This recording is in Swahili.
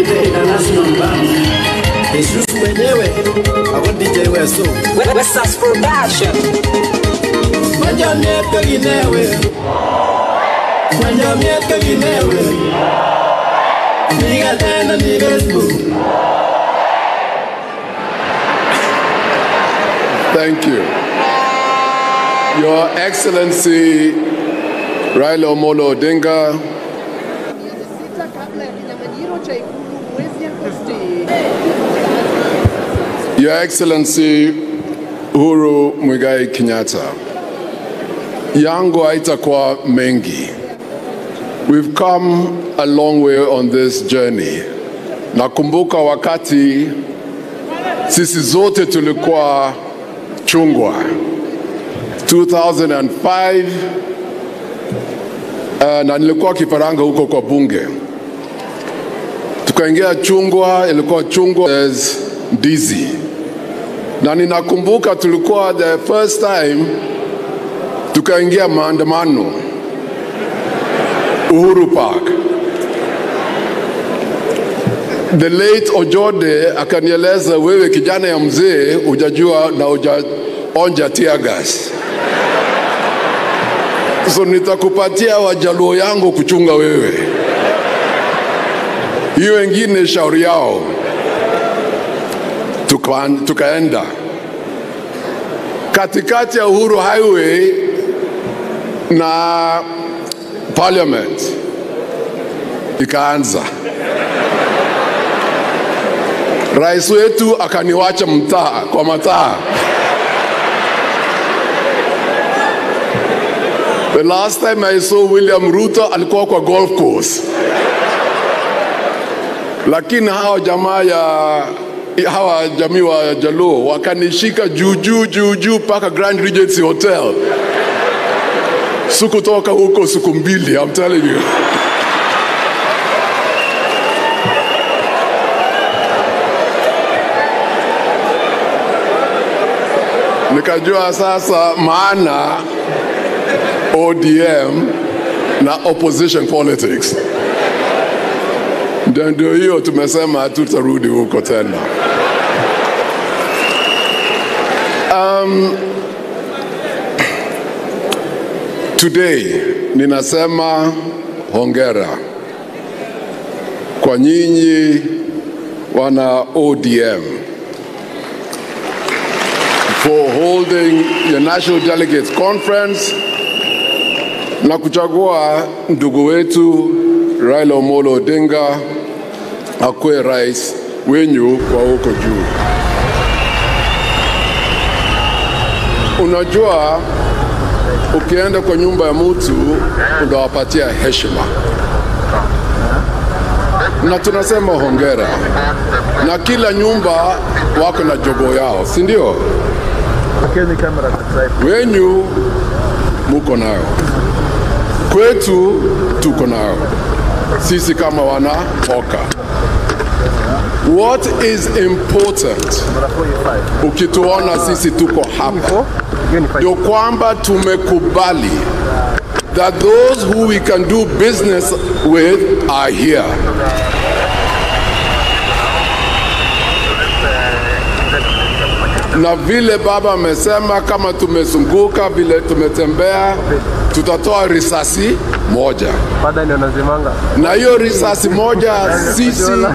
Nipe International Band. Jesus mwenyewe ako DJ Weso. Wesas Production. Majamiet ka ginewe. Majamiet ka ginewe. Niga tena ni Facebook. Thank you. Your Excellency Raila Omolo Odinga, sita kabla ya kinyang'anyiro cha ikulu mwezi Agosti. Your Excellency Uhuru Muigai Kenyatta, yangu haitakuwa mengi. We've come a long way on this journey. Nakumbuka wakati sisi zote tulikuwa chungwa 2005 uh, na nilikuwa kifaranga huko kwa bunge tukaingia chungwa, ilikuwa chungwa as ndizi, na ninakumbuka tulikuwa the first time tukaingia maandamano Uhuru Park. The late Ojode akanieleza, wewe kijana ya mzee hujajua na hujaonja tear gas, so nitakupatia wajaluo yangu kuchunga wewe hiyo wengine shauri yao. Tuka, tukaenda katikati ya Uhuru Highway na Parliament ikaanza. Rais wetu akaniwacha mtaa kwa mataa. The last time I saw William Ruto alikuwa kwa golf course lakini hawa jamaa ya hawa jamii wa Jaluo wakanishika juu juu juu juu mpaka Grand Regency Hotel. Sikutoka huko siku mbili, I'm telling you. Nikajua sasa maana ODM na opposition politics. Ndio ndio hiyo tumesema hatutarudi huko tena. Um, today ninasema hongera kwa nyinyi wana ODM for holding your National Delegates Conference na kuchagua ndugu wetu Raila Omolo Odinga akuwe rais wenyu kwa huko juu. Unajua, ukienda kwa nyumba ya mtu unawapatia heshima, na tunasema hongera, na kila nyumba wako na jogo yao, si ndio? Wenyu muko nayo, kwetu tuko nayo sisi kama wana Oka. What is important ukituona sisi tuko hapa ndio kwamba tumekubali that those who we can do business with are here. Na vile baba amesema, kama tumezunguka vile tumetembea, tutatoa risasi moja, Baada ndio nazimanga. na hiyo risasi moja sisi